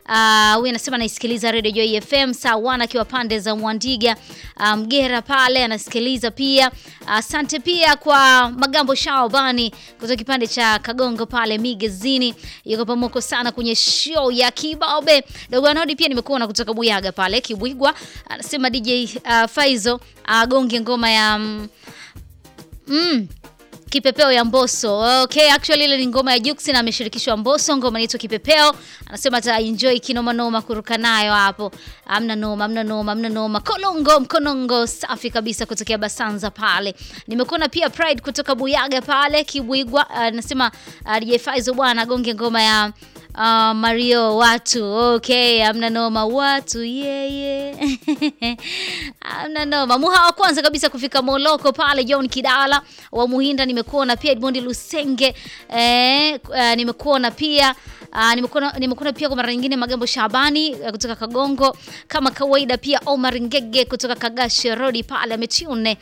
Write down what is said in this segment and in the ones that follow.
Uh, huyu anasema anaisikiliza Radio Joy FM saa wana akiwa pande za Mwandiga uh, Mgera pale anasikiliza pia. Asante uh, pia kwa Magambo Shaobani kutoka kipande cha Kagongo pale Migezini, yuko pamoko sana kwenye show ya Kibabe. Dogo Anodi pia nimekuona kutoka Buyaga pale Kibwigwa, anasema DJ uh, Faizo agonge uh, ngoma ya mm, mm, Kipepeo ya Mbosso. Okay, actually ile ni ngoma ya Juksi na ameshirikishwa Mbosso, ngoma inaitwa Kipepeo. Anasema ata enjoy kinoma noma kuruka nayo hapo. Amna noma, amna noma, amna noma. Kolongo mkonongo safi kabisa kutokea Basanza pale. Nimekuona pia Pride kutoka Buyaga pale Kibwigwa. Anasema uh, DJ Faizo bwana gonge ngoma ya Uh, Mario watu okay, amna noma watu yeye yeah, amna noma. Muha wa kwanza kabisa kufika Moloko pale John Kidala wa Muhinda, nimekuona pia Edmond Lusenge eh, uh, nimekuona pia Uh, nimekuona nimekuona pia kwa mara nyingine Magambo Shabani uh, kutoka Kagongo kama kawaida, pia Omar Ngege kutoka Kagashi Road pale ametune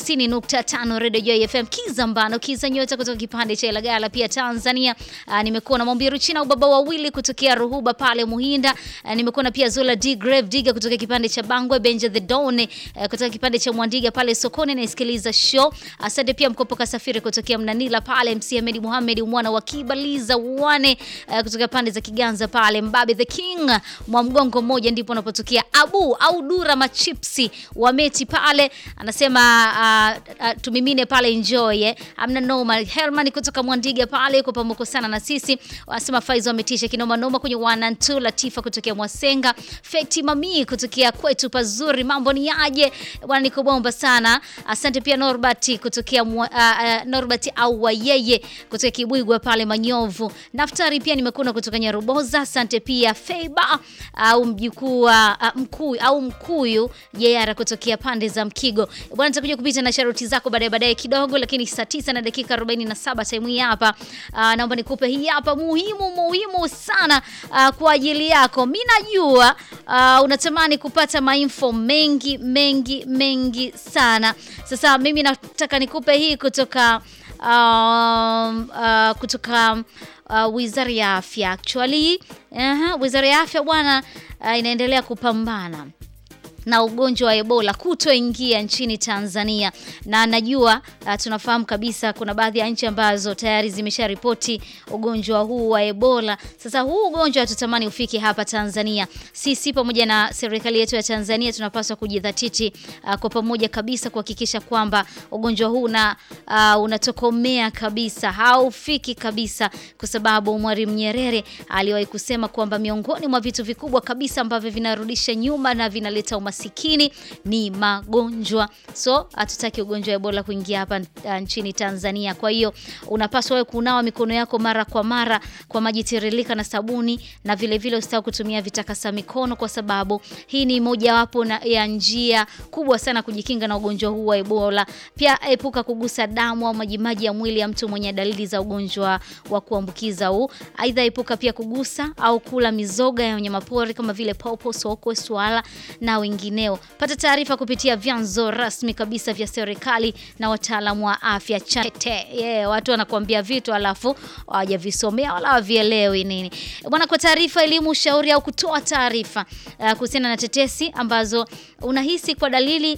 90.5 Radio Joy FM Kizambano kiza nyota kutoka kipande cha Ilagala pia Tanzania. Uh, nimekuona Mombiru China ubaba wawili kutokea Ruhuba pale Muhinda. Uh, nimekuona pia Zola D Grave Diga kutoka kipande cha Bangwe Benja the Dawn uh, kutoka kipande cha Mwandiga pale sokoni naisikiliza show. Asante pia Mkopoka Safiri kutokea Mnanila pale MC Ahmed Muhammad mwana wa Kibaliza wane uh, kutoka pande za Kiganza pale Mbabe the King mwa mgongo mmoja ndipo unapotokea Abu au Dura machipsi wa meti pale anasema uh, uh, tumimine pale enjoy eh. Amna noma Herman kutoka Mwandiga pale yuko pamoja sana na sisi wanasema Faizo ametisha kinoma noma kwenye wanantu Latifa kutokea Mwasenga Feti Mami kutokea kwetu pazuri mambo ni aje bwana niko bomba sana asante pia Norbert kutokea uh, uh, Norbert au wayeye kutokea Kibwigwa pale Manyovu Naftari pia nimekuona kutoka Nyaruboza. Asante pia Feiba au mjukuu wa mkuu au mkuyu Jeyara kutokea pande za Mkigo. Bwana, nitakuja kupita na sharuti zako baadaye baadaye kidogo, lakini saa tisa na dakika 47 time hii hapa. Uh, naomba nikupe hii hapa muhimu muhimu sana uh, kwa ajili yako. Mimi najua uh, unatamani kupata mainfo mengi mengi mengi sana. Sasa mimi nataka nikupe hii kutoka uh, uh, kutoka Uh, Wizara ya Afya actually, uh, Wizara ya Afya bwana, uh, inaendelea kupambana na ugonjwa wa Ebola kutoingia nchini Tanzania, na najua uh, tunafahamu kabisa kuna baadhi ya nchi ambazo tayari zimesharipoti ugonjwa huu wa Ebola. Sasa huu ugonjwa hatutamani ufike hapa Tanzania. Sisi pamoja na serikali yetu ya Tanzania tunapaswa kujidhatiti uh, kwa pamoja kabisa kuhakikisha kwamba ugonjwa huu na uh, unatokomea kabisa, haufiki kabisa, kwa sababu Mwalimu Nyerere aliwahi kusema kwamba miongoni mwa vitu vikubwa kabisa ambavyo vinarudisha nyuma na vinaleta umasikini ni magonjwa. So hatutaki ugonjwa wa Ebola kuingia hapa uh, nchini Tanzania. Kwa hiyo unapaswa wewe kunawa mikono yako mara kwa mara kwa maji tiririka na sabuni, na vile vile usitaki kutumia vitakasa mikono, kwa sababu hii ni mojawapo ya njia kubwa sana kujikinga na ugonjwa huu wa Ebola. Pia epuka kugusa damu au majimaji ya mwili ya mtu mwenye dalili za ugonjwa wa kuambukiza huu. Aidha, epuka pia kugusa au kula mizoga ya wanyamapori kama vile popo, sokwe, swala na wengine wengineo. Pata taarifa kupitia vyanzo rasmi kabisa vya serikali na wataalamu wa afya. Chate yeah, watu wanakuambia vitu alafu hawajavisomea wala hawavielewi nini bwana. Kwa taarifa, elimu, ushauri au kutoa taarifa uh, kuhusiana na tetesi ambazo unahisi kwa dalili